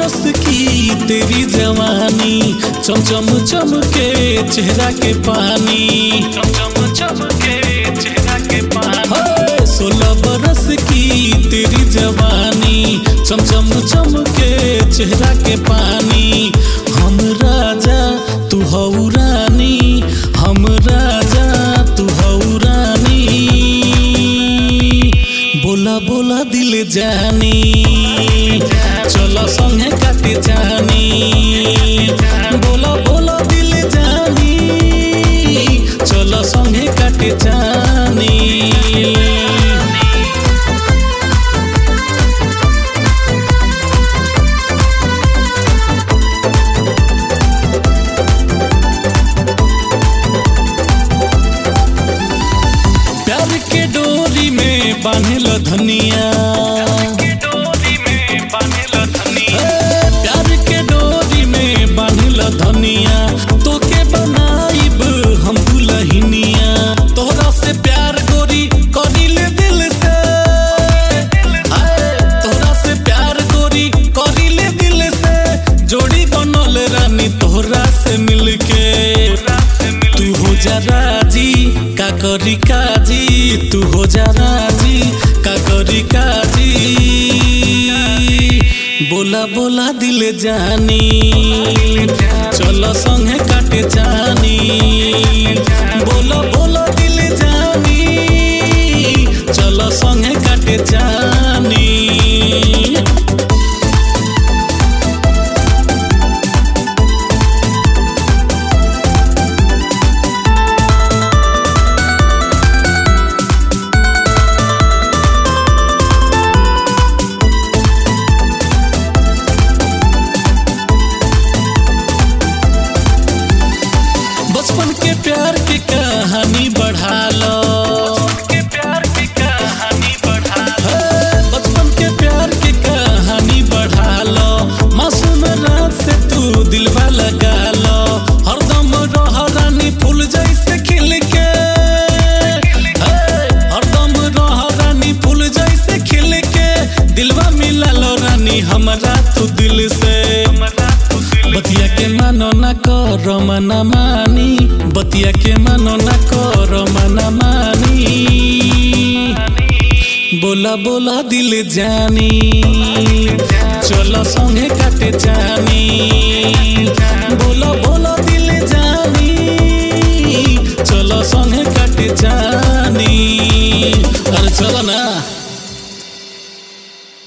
बरस की तेरी जवानी चमचम चमके चेहरा के पानी चमचम चमके चेहरा के पानी सोलह बरस की तेरी जवानी चमचम चमके चेहरा के पानी हम राजा तू हऊ रानी हम राजा तू हऊ रानी बोला बोला दिल जानी चलो संगे काटे जानी बोला बोला दिल जानी चलो संगे काटे जानी प्यार के डोरी में बांधल धनिया ए, प्यार के डोरी में बांधल धनिया तोके बनाइब हम दुलहिनिया तोहरा से प्यार गोरी करिले दिल से आए, तोहरा से प्यार गोरी करिले दिल से जोड़ी बनल रानी तोहरा से मिलके तू हो जा राजी का करी काजी तू हो जा राजी का करी काजी बोला बोला दिल जानी चलो संगे काटे जानी बोला बोला दिल जानी चलो संगे काटे जानी बचपन के प्यार की कहानी बढ़ा लो हे, बचपन के प्यार की कहानी बढ़ा लो मासूम रात से तू दिलवा लगा लो हरदम रह रानी फूल जैसे खिल के हे, हरदम रह रानी फूल जैसे खिल के दिलवा मिला लो रानी हमारा तू दिल से बतिया के मानो न करो मना मानी बतिया के मानो न करो मना मानी बोला बोला दिल जानी चलो संगे काटे जानी बोला बोला दिल